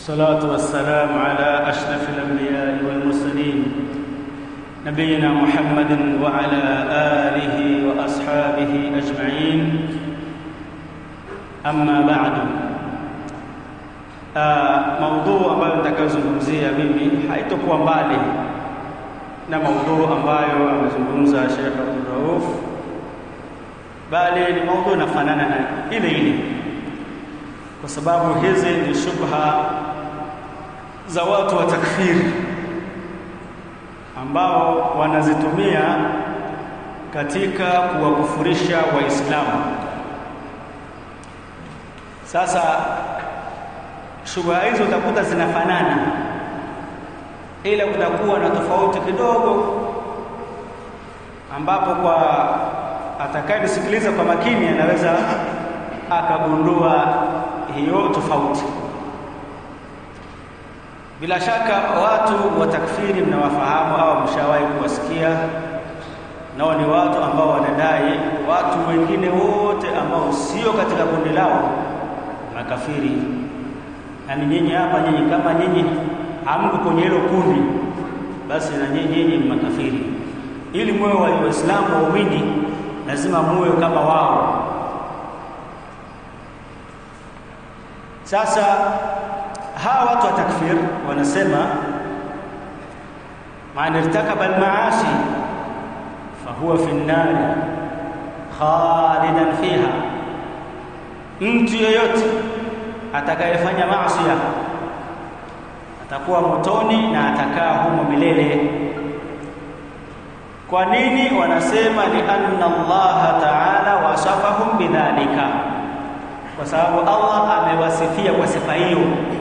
والصلاة والسلام على أشرف الأنبياء والمرسلين نبينا محمد وعلى آله وأصحابه أجمعين أما بعد Uh, maudhuu ambayo nitakayozungumzia mimi haitokuwa mbali na maudhuu ambayo amezungumza Sheikh Abdul Rauf, bali ni maudhuu inafanana na ile ile, kwa sababu hizi ni shubha za watu wa takfiri ambao wanazitumia katika kuwakufurisha Waislamu. Sasa shubha hizo utakuta zinafanana, ila kutakuwa na tofauti kidogo, ambapo kwa atakayenisikiliza kwa makini anaweza akagundua hiyo tofauti. Bila shaka watu wa takfiri mnawafahamu au mshawahi kuwasikia, nao ni watu ambao wanadai watu wengine wote ambao sio katika kundi lao makafiri yaani nyinyi hapa nyinyi kama nyinyi hamko kwenye hilo kundi, basi na nyinyi nyinyi ni makafiri. Ili muwe wa Waislamu waumini, lazima muwe kama wao. Sasa hawa watu wa takfir wanasema man irtakaba almaasi fahuwa fi nnari khalidan fiha, mtu yeyote atakayefanya maasi atakuwa motoni na atakaa humo milele. Kwa nini? Wanasema lianna Allah ta'ala wasafahum bidhalika, kwa sababu Allah amewasifia kwa sifa hiyo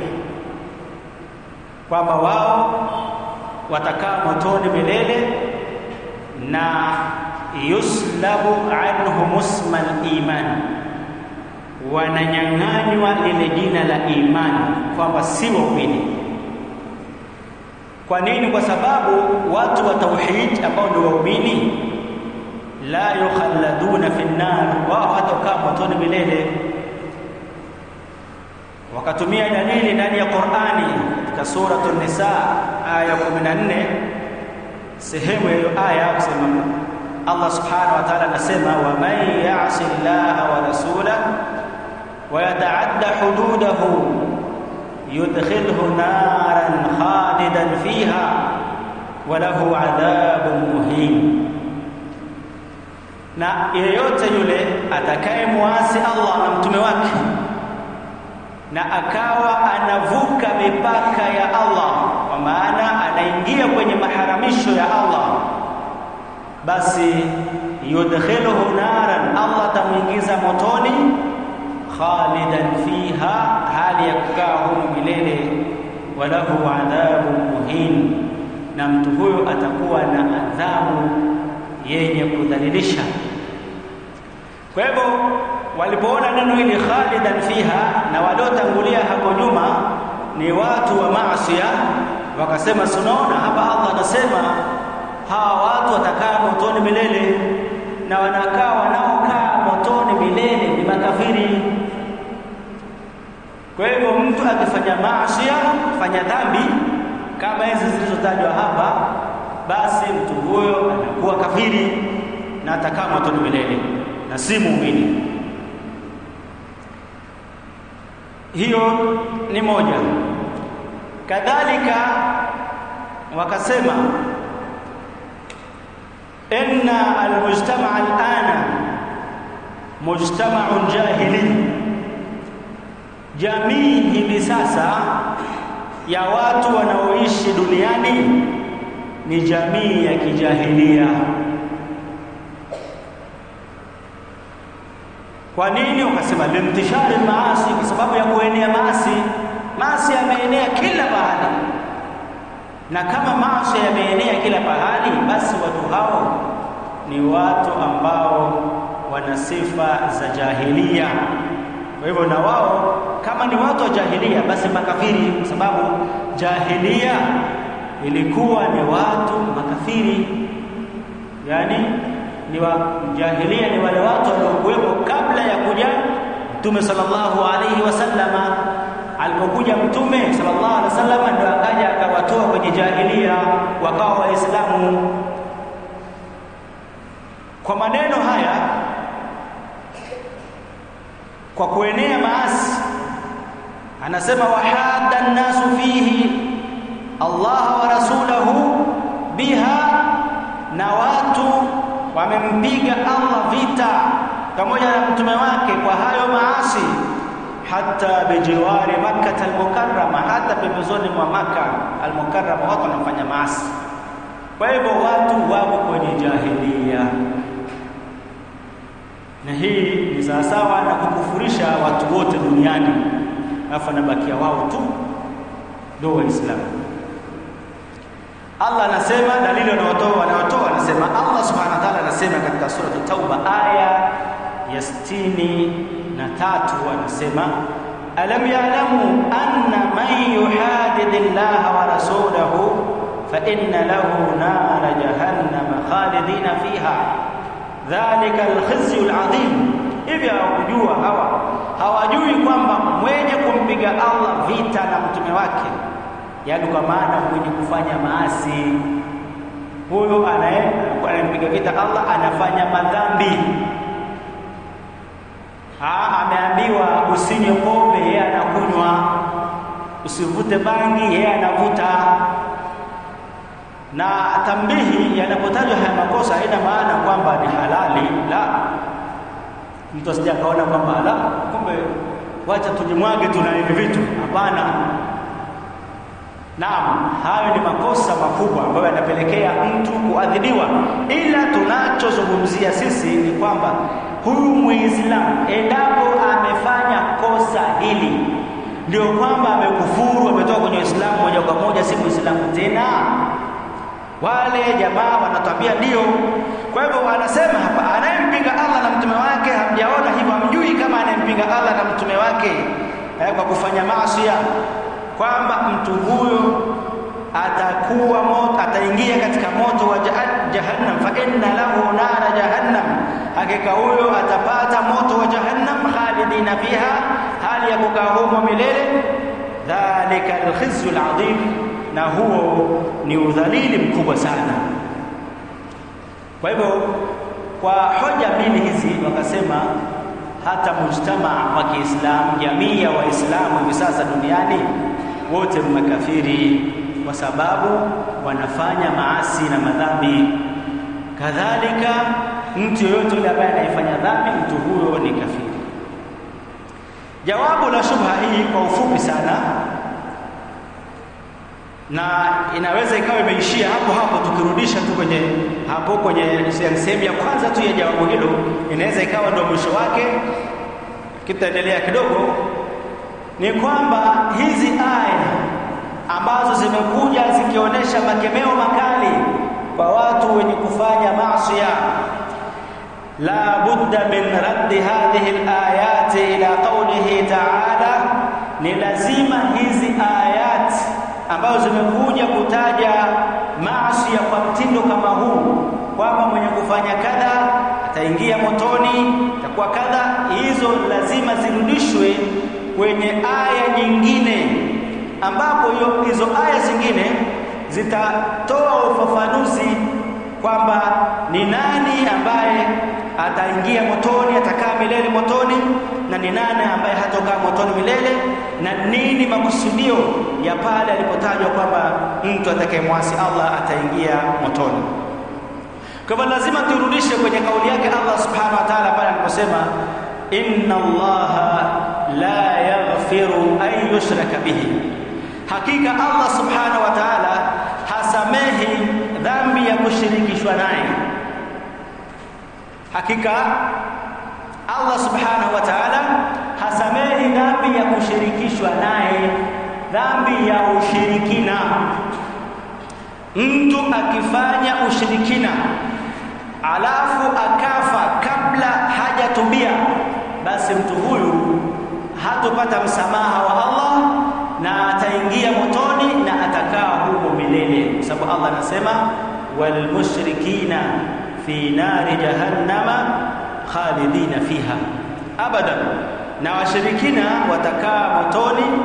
kwamba wao watakaa motoni milele na yuslabu anhum ismal iman wananyang'anywa lile jina la imani kwamba si waumini. Kwa nini? Kwa sababu watu wa tauhid ambao ndio waumini, la yukhalladuna fi nnar, wao hatakaa motoni milele. Wakatumia dalili ndani ya Qur'ani katika suratu Nisa aya 14 sehemu ya hiyo aya kusema Allah subhanahu wa ta'ala anasema, wa man ya'si llaha wa rasulahu ويتعدى حدوده يدخله نارا خالدا فيها وله عذاب مهين na yeyote yule atakayemwasi Allah na mtume wake na akawa anavuka mipaka ya Allah, kwa maana anaingia kwenye maharamisho ya Allah, basi yudkhiluhu naran, Allah atamwingiza motoni khalidan fiha, hali ya kukaa humo milele. Walahu adhabu muhin, na mtu huyo atakuwa na adhabu yenye kudhalilisha. Kwa hivyo walipoona neno hili khalidan fiha, na waliotangulia hapo nyuma ni watu wa maasiya, wakasema sunaona hapa Allah anasema hawa watu watakaa motoni milele, na wanakaa wanaokaa motoni milele ni makafiri. Kwa hivyo mtu akifanya maasi, fanya dhambi kama hizi zilizotajwa hapa, basi mtu huyo anakuwa kafiri na atakaa motoni milele na si muumini. Hiyo ni moja. Kadhalika wakasema inna almujtamaa alana mujtamaun jahili, jamii hivi sasa ya watu wanaoishi duniani ni jamii ya kijahilia. Kwa nini? Wakasema limtishari maasi, kwa sababu ya kuenea maasi. Maasi yameenea kila pahali, na kama maasi yameenea kila pahali, basi watu hao ni watu ambao wana sifa za jahilia. Kwa hivyo na wao kama ni watu wa jahilia, basi makafiri, kwa sababu jahilia ilikuwa ni watu makafiri, yani ni wa jahilia ni wale watu waliokuwepo kabla ya kuja Mtume sallallahu alaihi wasallama alipokuja mtume sallallahu alaihi wasallam ndio akaja akawatoa kwenye jahilia wakawa waislamu kwa maneno haya kwa kuenea maasi anasema wahadda nnasu fihi Allah wa rasulahu biha na watu wamempiga Allah vita pamoja na mtume wake kwa hayo maasi hata bijiwari makkah almukarrama hata pembezoni mwa maka almukarrama watu wanafanya maasi kwa hivyo watu wako kwenye jahilia na hii ni sawasawa na kukufurisha watu wote duniani alafu anabakia wao tu ndio waislamu Allah anasema dalili wanaotoa wanaotoa anasema Allah subhanahu wa ta'ala anasema katika sura Tauba aya ya sitini na tatu anasema alam ya'lamu anna man yuhadid Allah wa rasulahu fa inna lahu nara jahannam khalidina fiha dhalika alkhizyu alazim hivi hawakujua hawa hawajui kwamba mwenye kumpiga Allah vita na mtume wake yaani kwa maana mwenye kufanya maasi huyo anayempiga vita Allah anafanya madhambi ha, ameambiwa usinywe pombe yeye anakunywa usivute bangi yeye anavuta na tambihi yanapotajwa haya makosa haina maana kwamba ni halali la mtu asije akaona kwamba la kumbe wacha tujimwage tuna hivi vitu hapana Naam, hayo ni makosa makubwa ambayo yanapelekea mtu kuadhibiwa, ila tunachozungumzia sisi ni kwamba huyu Muislamu endapo amefanya kosa hili, ndio kwamba amekufuru, ametoka kwenye Uislamu moja kwa moja, si Muislamu tena. Wale jamaa wanatwambia ndio. Kwa hivyo wanasema hapa, anayempinga Allah na mtume wake, hamjaona hivyo, hamjui kama anayempinga Allah na mtume wake eh, kwa kufanya maasi kwamba mtu huyo atakuwa moto ataingia katika moto wa jahannam fa inna lahu nara jahannam hakika huyo atapata moto wa jahannam khalidina fiha hali ya kukaa humo milele dhalika alkhizyu alazim na huo ni udhalili mkubwa sana kwa hivyo kwa hoja mbili hizi wakasema hata mujtamaa wa Kiislamu jamii ya Waislamu hivi sasa duniani wote makafiri kwa sababu wanafanya maasi na madhambi. Kadhalika mtu yoyote yule ambaye anayefanya dhambi, mtu huyo ni kafiri. Jawabu la shubha hii kwa ufupi sana, na inaweza ikawa imeishia hapo hapo, tukirudisha tu kwenye hapo kwenye sehemu ya kwanza tu ya jawabu hilo, inaweza ikawa ndio mwisho wake, kitaendelea kidogo ni kwamba hizi aya ambazo zimekuja zikionyesha makemeo makali kwa watu wenye kufanya maasi la budda min raddi hadhihi alayati ila qawlihi ta'ala ni lazima hizi ayat ambazo zimekuja kutaja maasi kwa mtindo kama huu kwamba mwenye kufanya kadha ataingia motoni itakuwa kadha hizo lazima zirudishwe kwenye aya nyingine ambapo hiyo hizo aya zingine zitatoa ufafanuzi kwamba ni nani ambaye ataingia motoni atakaa milele motoni na ni nani ambaye hatokaa motoni milele na nini makusudio ya pale alipotajwa kwamba mtu atakayemwasi Allah ataingia motoni kwa hivyo lazima turudishe kwenye kauli yake Allah subhanahu wa ta'ala pale aliposema inna allaha la yaghfiru an yushraka bihi hakika Allah subhanahu wa ta'ala hasamehi dhambi ya kushirikishwa naye hakika Allah subhanahu wa ta'ala hasamehi dhambi ya kushirikishwa naye dhambi ya ushirikina mtu akifanya ushirikina alafu akafa kabla hajatubia basi mtu huyu hatopata msamaha wa Allah na ataingia motoni na atakaa humo milele kwa sababu Allah anasema wal mushrikina fi nari jahannama khalidina fiha abadan na washirikina watakaa motoni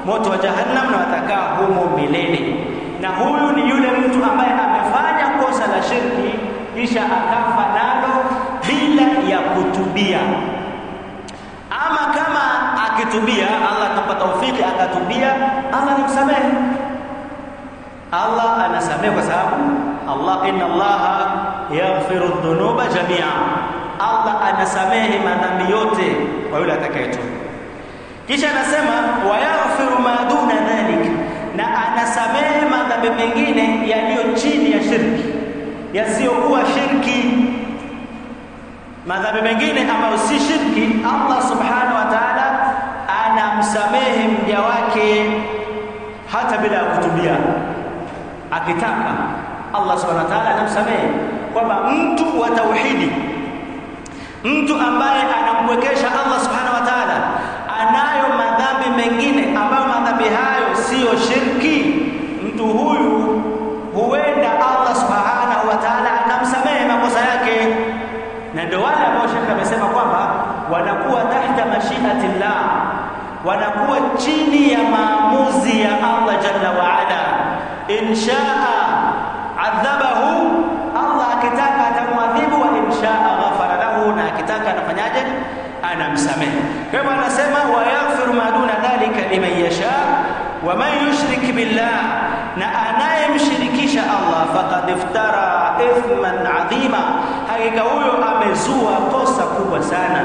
moto wa jahannam na watakaa humo milele. Na huyu ni yule mtu ambaye amefanya kosa la shirki kisha akafa nalo bila ya kutubia. Ama kama akitubia, Allah atampa taufiki akatubia, Allah anamsamehe. Allah anasamehe kwa sababu Allah, inna Allaha yaghfiru dhunuba jamia, Allah anasamehe madhambi yote kwa yule atakayetubu. Kisha anasema wayaghfiru ma duna dhalik, na anasamehe madhambi mengine yaliyo chini ya shirki, yasiyokuwa shirki. Madhambi mengine ambayo si shirki, Allah subhanahu wa ta'ala anamsamehe mja wake hata bila ya kutubia. Akitaka Allah subhanahu wa ta'ala anamsamehe, kwamba mtu wa tauhidi, mtu ambaye anampwekesha Allah subhanahu wa ta'ala anayo madhambi mengine ambayo madhambi hayo siyo shirki, mtu huyu huenda Allah subhanahu wa ta'ala akamsamehe makosa yake, na ndio wale ambao shekhe amesema kwamba wanakuwa tahta mashiatillah, wanakuwa chini ya maamuzi ya Allah jalla wa ala. Inshaa adhabahu, Allah akitaka atamwadhibu, wa inshaa ghafara lahu, na akitaka anafanyaje? anamsamehe. Kwa hivyo anasema wayaghfiru ma duna dhalika liman yasha wa man yushrik billah, na anayemshirikisha Allah faqad iftara ithman adhima, hakika huyo amezua kosa kubwa sana.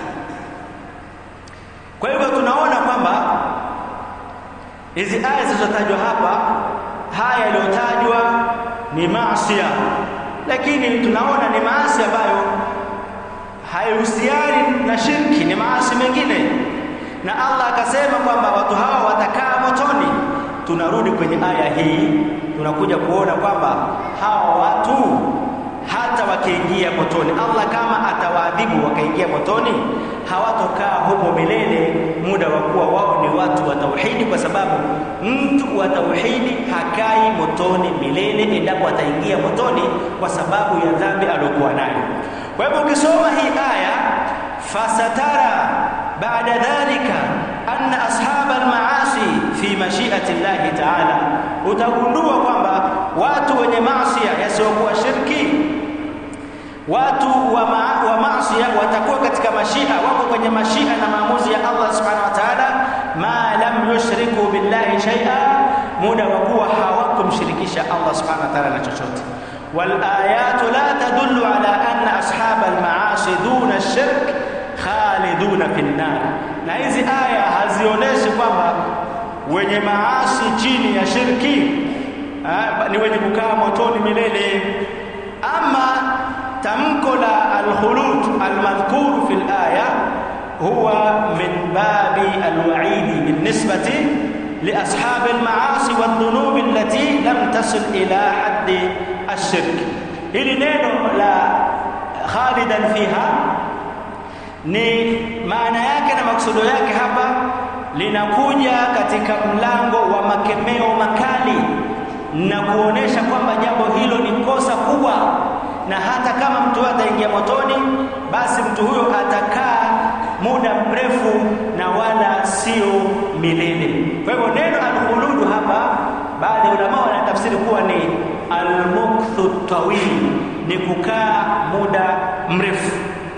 Kwa hivyo tunaona kwamba hizi aya zilizotajwa hapa, haya yaliyotajwa ni maasi, lakini tunaona ni maasi ambayo haihusiani na shirki, ni maasi mengine, na Allah akasema kwamba watu hawa watakaa motoni. Tunarudi kwenye aya hii, tunakuja kuona kwamba hawa watu hata wakiingia motoni, Allah kama atawaadhibu wakaingia motoni, hawatokaa humo milele, muda wa kuwa wao ni watu wa tauhidi, kwa sababu mtu wa tauhidi hakai motoni milele endapo ataingia motoni kwa sababu ya dhambi aliyokuwa nayo. Kwa hivyo ukisoma hii aya, fasatara baada dhalika anna ashaba almaasi fi mashiati llahi taala, utagundua kwamba watu wenye maasia yasiyokuwa shirki, watu wa, ma wa maasia watakuwa katika mashia, wako kwenye mashia na maamuzi ya Allah subhanahu wa ta'ala, ma lam yushriku billahi shay'a, muda wa kuwa hawakumshirikisha Allah subhanahu wa ta'ala na chochote. والآيات لا تدل على أن أصحاب المعاصي دون الشرك خالدون في النار na hizi aya hazionyeshi kwamba wenye maasi chini ya shirki ha, ni wenye kukaa motoni milele. Ama tamko la alkhulud almadhkuru fi alaya huwa min babi alwaidi binisbati liashabi almaasi waldhunubi allati lam tasil ila haddi ashirki. Hili neno la khalidan fiha ni maana yake na maksudo yake hapa linakuja katika mlango wa makemeo makali na kuonesha kwamba jambo hilo ni kosa kubwa, na hata kama mtu huyo ataingia motoni, basi mtu huyo atakaa muda mrefu na wala sio milele. Kwa hivyo neno alkhuludu hapa, baadhi ya ulama wanatafsiri kuwa ni almukthu tawil, ni kukaa muda mrefu.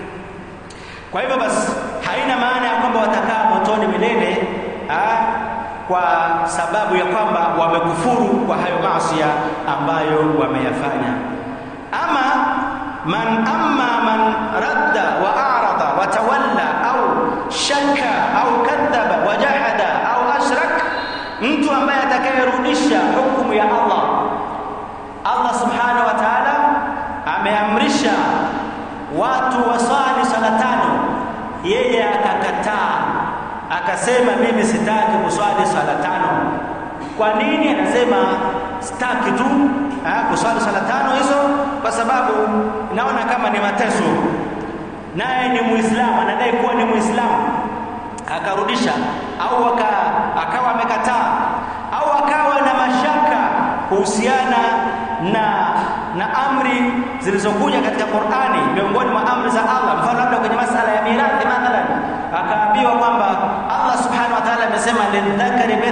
Kwa hivyo basi haina maana ya kwamba watakaa motoni milele ha? kwa sababu ya kwamba wamekufuru kwa hayo maasi ambayo wameyafanya. Ama man amma man radda wa arada wa tawalla au shakka au kadhaba wa jahada au ashrak, mtu ambaye atakayerudisha hukumu ya Allah. Allah subhanahu wa ta'ala ameamrisha watu wasali sala tano, yeye akakataa akasema mimi sitaki kuswali sala tano. Kwa nini? Anasema sitaki tu ha, kuswali sala tano hizo, kwa sababu naona kama ni mateso. Naye ni Muislamu, anadai kuwa ni Muislamu, akarudisha au aka, akawa amekataa au akawa na mashaka kuhusiana na na amri zilizokuja katika Qur'ani, miongoni mwa amri za Allah, mfano labda kwenye masala ya mirathi mathalan, akaambiwa kwamba Allah subhanahu wa ta'ala amesema lidhakari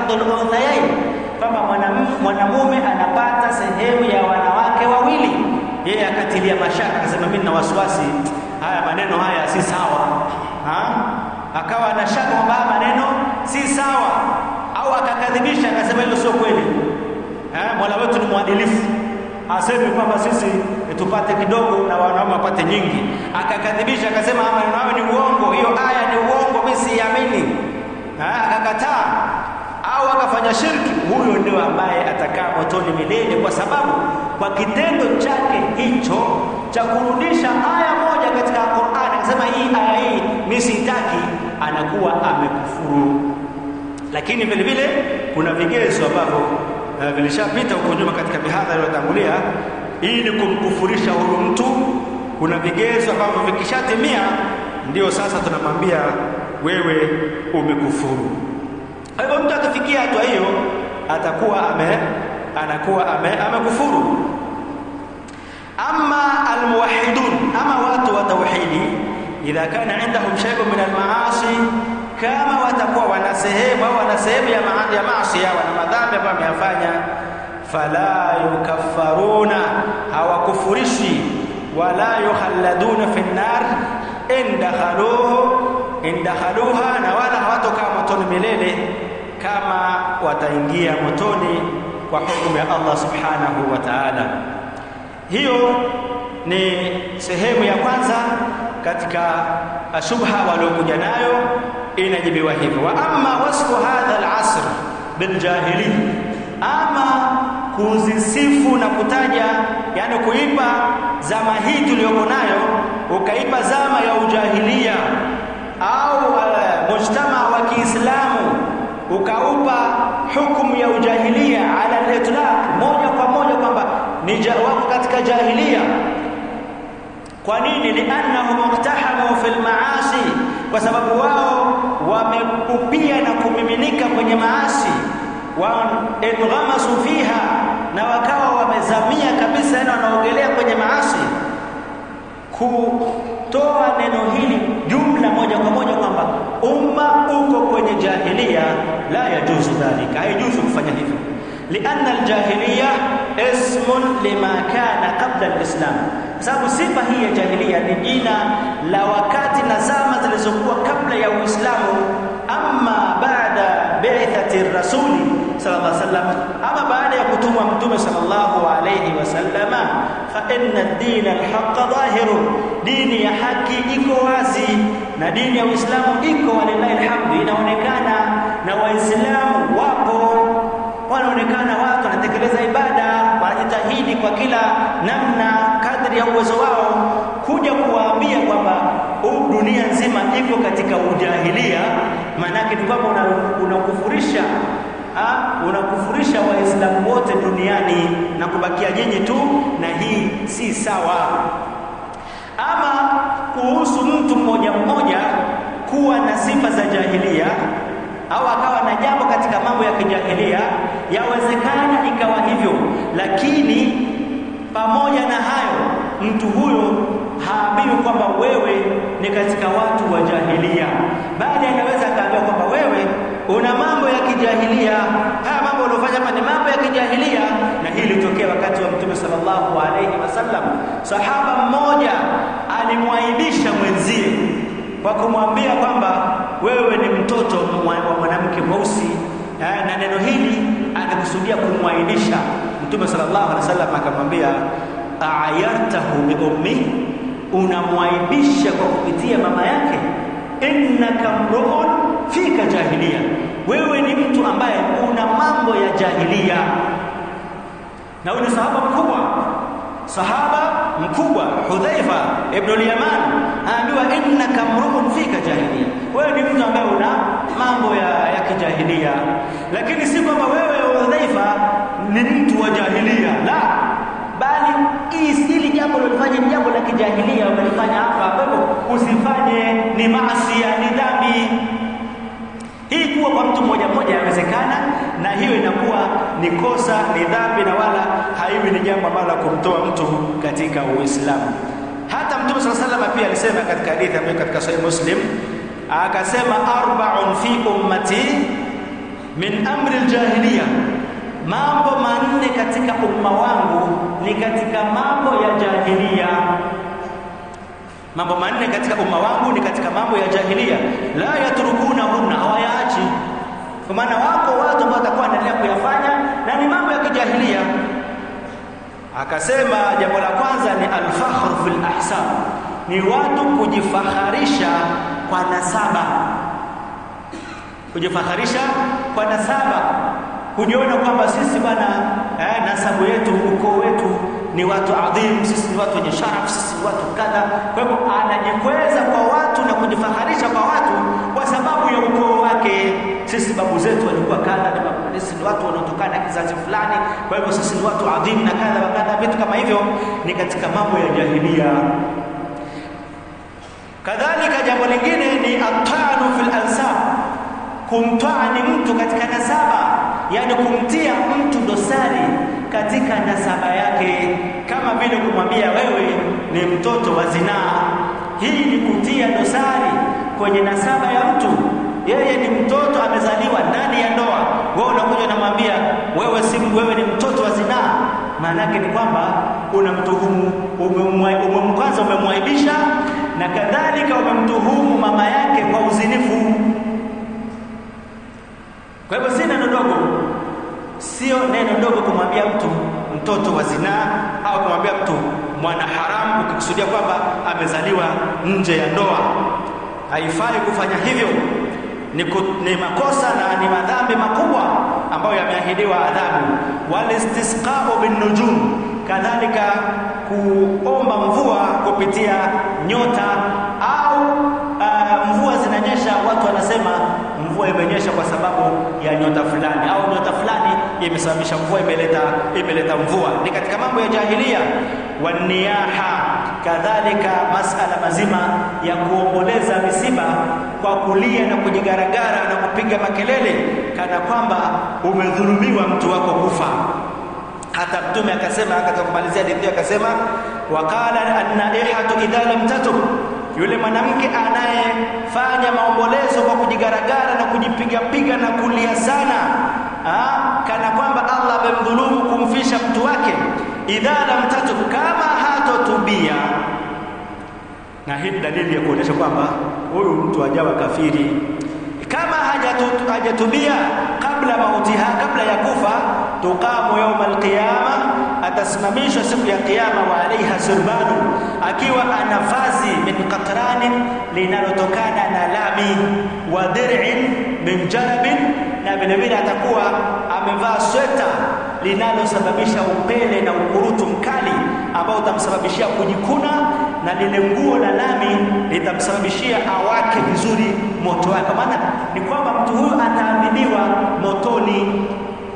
hadhul unthayain, kwamba mwanamume anapata sehemu ya wanawake wawili. Yeye akatilia mashaka, akasema mimi na wasiwasi, haya maneno haya si sawa ha? Akawa na shaka kwamba maneno si sawa, au akakadhibisha, akasema hilo sio kweli. Mola wetu ni mwadilifu asemi kwamba sisi tupate kidogo na wanaume wapate nyingi. Akakadhibisha akasema maneno hayo ni uongo, hiyo aya ni uongo, mimi siamini. Akakataa au akafanya shirki, huyo ndio ambaye atakaa motoni milele, kwa sababu kwa kitendo chake hicho cha kurudisha aya moja katika Qur'an, akasema hii aya hii mimi sitaki, anakuwa amekufuru. Lakini vile vile kuna vigezo ambavyo Uh, vilishapita huko nyuma katika mihadhara iliyotangulia. Ili kumkufurisha huyu mtu, kuna vigezo ambavyo vikishatimia, ndio sasa tunamwambia wewe umekufuru. Kwa hivyo mtu akifikia hatua hiyo atakuwa ame anakuwa ame amekufuru. Ama almuwahidun, ama watu wa tauhidi, idha kana indahum shay'un min almaasi kama watakuwa wana sehemu au wana sehemu ya, ma ya maasi wana madhambi ambayo wameyafanya, fala yukaffaruna, hawakufurishi wala yukhalladuna fi nnar indakhaluhu indakhaluha, na wala hawatokaa motoni milele kama wataingia motoni kwa hukumu ya Allah subhanahu wa ta'ala. Hiyo ni sehemu ya kwanza katika shubha waliokuja nayo inajibiwa hivyo. Wa amma wasfu hadha al-asr biljahili, ama kuzisifu na kutaja, yani kuipa zama hii tuliyoko nayo, ukaipa zama ya ujahilia au uh, mujtama wa Kiislamu ukaupa hukumu ya ujahilia ala al-itlaq, moja kwa moja kwamba ni wako katika jahilia. Kwa nini? liannahum iktahamu fil maasi, kwa sababu wao wamepupia na kumiminika kwenye maasi, wa enghamasu fiha, na wakawa wamezamia kabisa, yani wanaogelea kwenye maasi. Kutoa neno hili jumla moja kwa moja kwamba umma uko kwenye jahilia, la yajuzu dhalika, haijuzu kufanya hivyo lianna aljahiliya ismun lima kana qabla alislam, kwa sababu sifa hii ya jahiliya ni jina la wakati na zama zilizokuwa kabla ya Uislamu. Amma baada bi'thati rasuli sallallahu alaihi wasallam, ama baada ya kutumwa mtume sallallahu alaihi wasallama, fa inna ad-din al-haqq dhahirun, dini ya haki iko wazi na dini ya Uislamu iko, walillahi alhamdu, inaonekana na Waislamu wapo wanaonekana watu wanatekeleza ibada, wanajitahidi kwa kila namna kadri ya uwezo wao, kuja kuwaambia kwamba dunia nzima iko katika ujahilia. Maanake ni kwamba unakufurisha una unakufurisha Waislamu wote duniani na kubakia nyinyi tu, na hii si sawa. Ama kuhusu mtu mmoja mmoja kuwa na sifa za jahilia au akawa na jambo katika mambo ya kijahilia, yawezekana ikawa hivyo, lakini pamoja na hayo, mtu huyo haambiwi kwamba wewe ni katika watu wa jahilia, bali anaweza akaambiwa kwamba wewe una mambo ya kijahilia. Haya mambo uliofanya hapa ni mambo ya kijahilia, na hii ilitokea wakati wa Mtume sallallahu alaihi wasallam. Sahaba mmoja alimwaibisha mwenzie kwa kumwambia kwamba wewe ni mtoto wa mwanamke mweusi, na neno hili akikusudia kumwaibisha. Mtume sallallahu alaihi wasallam akamwambia, ayartahu bi ummi, unamwaibisha kwa kupitia mama yake. Innaka mruun fika jahilia, wewe ni mtu ambaye una mambo ya jahilia. Na huyu ni sahaba mkubwa sahaba mkubwa Hudhaifa ibn al-Yaman anaambiwa innaka mruun fika jahilia, wewe ni mtu ambaye una mambo ya, ya kijahilia. Lakini si kwamba wewe Hudhaifa ni mtu wa jahilia, la, bali hili jambo lolifanya ni jambo la kijahilia, umelifanya hapa, kwa hivyo usifanye, ni maasi, ni dhambi. Hii kuwa kwa mtu mmoja mmoja yawezekana, na hiyo inakuwa ni kosa, ni dhambi, na wala haiwi ni jambo ambalo la kumtoa mtu katika Uislamu. Hata Mtume sala salama pia alisema katika hadithi ambayo katika Sahih Muslim akasema, arba'un fi ummati min amri aljahiliya mambo manne katika umma wangu ni katika mambo ya jahiliya mambo manne katika umma wangu ni katika mambo ya jahiliya la yatrukuna hunna hawayaachi kwa maana wako watu ambao watakuwa wanaendelea kuyafanya na ni mambo ya kijahilia akasema jambo la kwanza ni alfakhr fil ahsab ni watu kujifaharisha kwa nasaba kujifaharisha kwa nasaba kujiona kwamba sisi bwana eh, nasabu yetu ukoo wetu ni watu adhimu sisi ni watu wenye sharaf sisi ni watu kadha kwa hivyo anajikweza kwa watu na kujifaharisha kwa watu kwa sababu ya ukoo wake sisi babu zetu walikuwa kadha na sisi ni watu wanaotokana na kizazi fulani kwa hivyo sisi ni watu adhimu na kadha na kadha vitu kama hivyo ni katika mambo ya jahilia kadhalika jambo lingine ni atanu fil ansab kumtwani mtu katika nasaba yani kumtia mtu dosari katika nasaba yake kama vile kumwambia wewe ni mtoto wa zinaa hii ni kutia dosari kwenye nasaba ya mtu yeye ni mtoto amezaliwa ndani ya ndoa wewe unakuja unamwambia wewe si wewe ni mtoto wa zinaa maana yake ni kwamba unamtuhumu umemkwanza umemwaibisha na kadhalika umemtuhumu mama yake kwa uzinifu kwa hivyo si neno dogo sio neno dogo kumwambia mtu mtoto wa zinaa au kumwambia mtu mwana haramu ukikusudia kwamba amezaliwa nje ya ndoa haifai kufanya hivyo ni, ku, ni makosa na ni madhambi makubwa ambayo yameahidiwa adhabu walistisqau binnujum kadhalika kuomba mvua kupitia nyota au uh, mvua zinanyesha watu wanasema mvua imenyesha kwa sababu ya nyota fulani au nyota fulani imesababisha mvua imeleta imeleta mvua ni katika mambo ya jahilia waniyaha kadhalika masala mazima ya kuomboleza misiba kwa kulia na kujigaragara na kupiga makelele kana kwamba umedhulumiwa mtu wako kufa hata mtume akasema katika kumalizia hadithi akasema waqala an-naihatu idha lam tatub yule mwanamke anayefanya maombolezo kwa kujigaragara na kujipiga piga na kulia sana ha? kana kwamba Allah amemdhulumu kumfisha mtu wake idha lam tatub kama hatotubia na hii dalili ya kuonyesha kwamba huyu mtu ajawa kafiri kama hajatu, hajatubia kabla mautiha kabla ya kufa tuqamu yauma alqiyama atasimamishwa siku ya kiyama wa alaiha surbanu akiwa ana vazi min qatranin linalotokana na lami wa dir'in min jarabin na vile vile atakuwa amevaa sweta linalosababisha upele na ukurutu mkali ambao utamsababishia kujikuna na lile nguo la lami litamsababishia awake vizuri moto wake maana ni kwamba mtu huyu ataadhibiwa motoni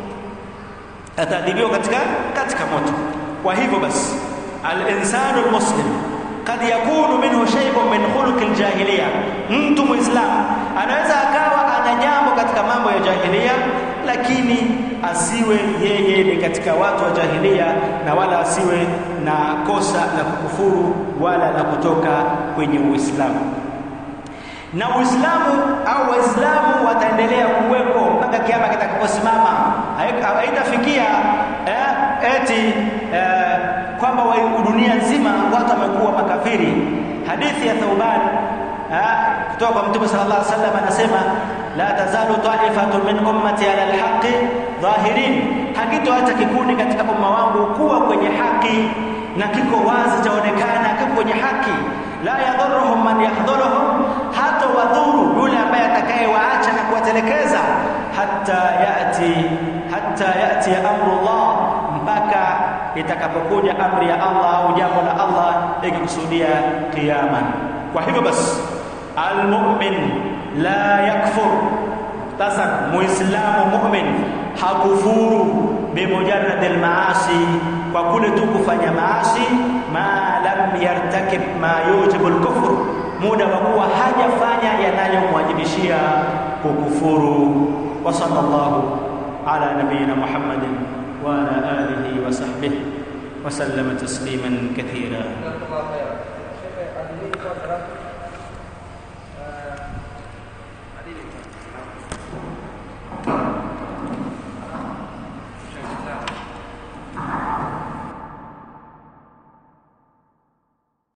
ataadhibiwa katika katika moto kwa hivyo basi al-insanu al-muslim kad yakunu minhu shay'un min khuluq al-jahiliya mtu muislam anaweza akawa ana jambo katika mambo ya jahiliya lakini asiwe yeye ni katika watu wa jahilia na wala asiwe na kosa la kukufuru wala la kutoka kwenye Uislamu. Na Uislamu au Waislamu wataendelea kuwepo mpaka kiama kitakaposimama. Haitafikia eh, eti eh, kwamba dunia nzima watu wamekuwa makafiri. Hadithi ya Thauban kutoka kwa Mtume sallallahu alaihi wasallam anasema la tazalu ta'ifatun min ummati ala alhaqi dhahirin, hakitoacha kikundi katika umma wangu kuwa kwenye haki na kiko wazi chaonekana kiko kwenye haki. La yadhurruhum man yahdhuruhum, hata wadhuru yule ambaye atakayewaacha na kuwatelekeza, hatta yati hatta yati amrullah, mpaka itakapokuja amri ya Allah au jambo la Allah ikikusudia kiyama. Kwa hivyo basi almu'min la yakfur sasa muislamu mu'min hakufuru bimujarrad almaasi kwa kule tu kufanya maasi ma lam yartakib ma yujibu alkufr muda wa kuwa hajafanya yanayomwajibishia kukufuru wa sallallahu ala nabiyina muhammadin wa ala alihi wa sahbihi wa sallama tasliman kathira